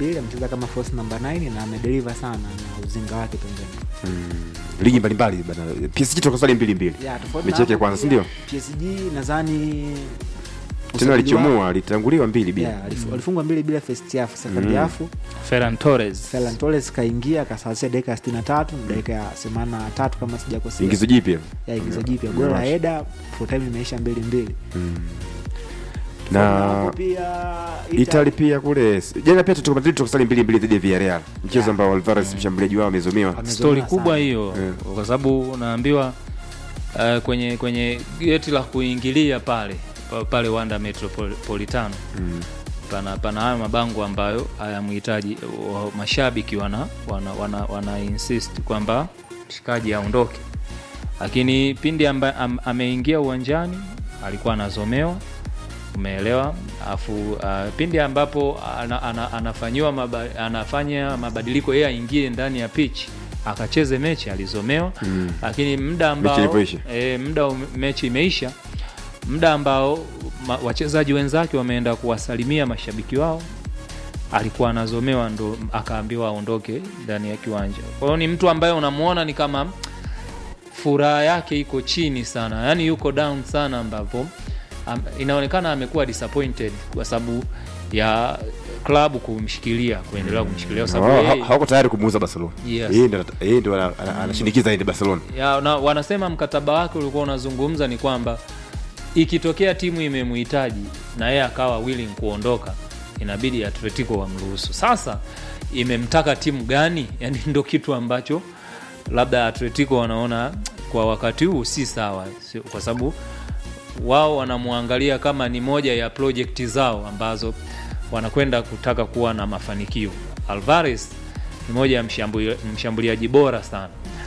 mbili amecheza kama false number 9 na amedeliver sana na uzinga wake pembeni ligi mbalimbali bana PSG toka sali mbili mbili yeah, tofauti mechi na yake ya hapo kwanza si pia, ndio PSG nadhani usajili tena wao- alichomoa alitanguliwa mbili bila yeah, alif- walifungwa mbili bila first half second half Ferran Torres Ferran Torres kaingia akasawazisha dakika ya 63 na dakika ya 83 kama sijakosea ingizo jipya ya ingizo jipya goli la Eda full time imeisha mbili mbili na hapo pia Italy pia kule jana pia Atletico Madrid tukasali mbili mbili dhidi ya Villarreal mchezo ambao Alvarez mshambuliaji wao amezomewa Amezomewa stori sana. kubwa hiyo Yeah. kwa sababu unaambiwa uh, kwenye kwenye geti la kuingilia pale pa- pale Wanda Metropolitano pana pana hayo mabango ambayo hayamhitaji wa- mashabiki wana wana, wana, wana insist kwamba mshikaji aondoke, lakini pindi amba, am, ameingia uwanjani alikuwa anazomewa umeelewa afu uh, pindi ambapo ana, ana, anafanyiwa maba, anafanya mabadiliko yeye aingie ndani ya pitch akacheze mechi alizomewa mm. lakini muda ambao ilipoisha. e, muda um- mechi imeisha muda ambao ma, wachezaji wenzake wameenda kuwasalimia mashabiki wao alikuwa anazomewa ndo akaambiwa aondoke ndani ya kiwanja kwa hiyo ni mtu ambaye unamwona ni kama furaha yake iko chini sana yani yuko down sana ambapo am, inaonekana amekuwa disappointed kwa sababu ya klabu kumshikilia kuendelea kumshikilia kwa sababu Wao yeye- ha- hawako tayari kumuuza Barcelona Yes. yeye ndo yeye ndo ana- ana- anashindikiza aende Barcelona ya, na, wanasema mkataba wake ulikuwa unazungumza ni kwamba ikitokea timu imemhitaji na yeye akawa willing kuondoka inabidi Atletico wamruhusu. Sasa imemtaka timu gani? Yani ndo kitu ambacho labda Atletico wanaona kwa wakati huu si sawa, sio- kwa sababu wao wanamwangalia kama ni moja ya projekti zao ambazo wanakwenda kutaka kuwa na mafanikio. Alvarez ni moja ya mshambuli- mshambuliaji bora sana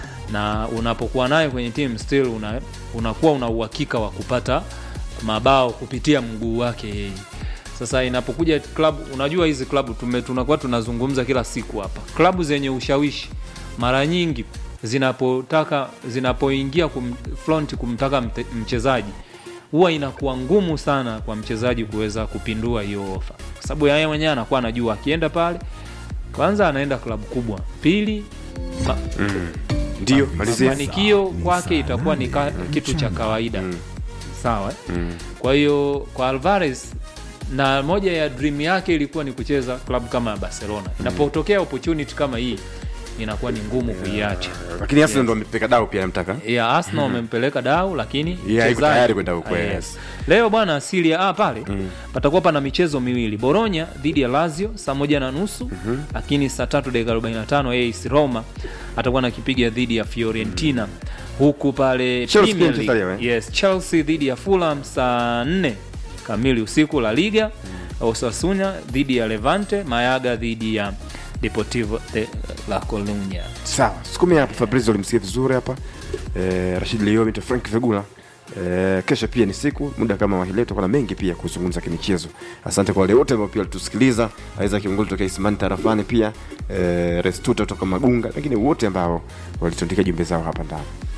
na unapokuwa naye kwenye team still una, unakuwa una uhakika wa kupata mabao kupitia mguu wake yeye. Sasa inapokuja klabu, unajua hizi klabu tume, tunakuwa tunazungumza kila siku hapa, klabu zenye ushawishi mara nyingi zinapotaka zinapoingia kum, front kumtaka mte, mchezaji huwa inakuwa ngumu sana kwa mchezaji kuweza kupindua hiyo ofa, kwa sababu yeye mwenyewe anakuwa anajua akienda pale, kwanza anaenda klabu kubwa, pili ma, ndio malizia mafanikio kwake itakuwa ni ka, kitu cha kawaida sawa eh? kwa hiyo kwa Alvarez na moja ya dream yake ilikuwa ni kucheza klabu kama ya Barcelona. Inapotokea opportunity kama hii inakuwa ni ngumu kuiacha. lakini Arsenal ndo amepeka dau pia anamtaka ya Arsenal wamempeleka dau lakini Yeah, iko mchezaji- tayari kwenda huko, Ah, yes. Leo bwana Serie A pale patakuwa pana michezo miwili, Bologna dhidi ya Lazio saa moja na nusu lakini saa tatu dakika 45 AS Roma atakuwa nakipiga dhidi ya Fiorentina huku pale Chelsea Premier pia mchezaji, League. eh? Yes, Chelsea dhidi ya Fulham saa 4 kamili usiku La Liga Osasuna dhidi ya Levante, Mayaga dhidi ya Deportivo de La Coruña. sawa sukumi hapa Fabrizio ulimsikia vizuri hapa eh, Rashid Liomi to Frank Vegula Eh, kesho pia ni siku muda kama wa hii leo tutakuwa na mengi pia kuzungumza kimichezo asante kwa wale wote ambao pia walitusikiliza aweza kiongozi toka Isimani tarafani pia eh, Restuta kutoka Magunga lakini wote ambao walitundika jumbe zao hapa ndani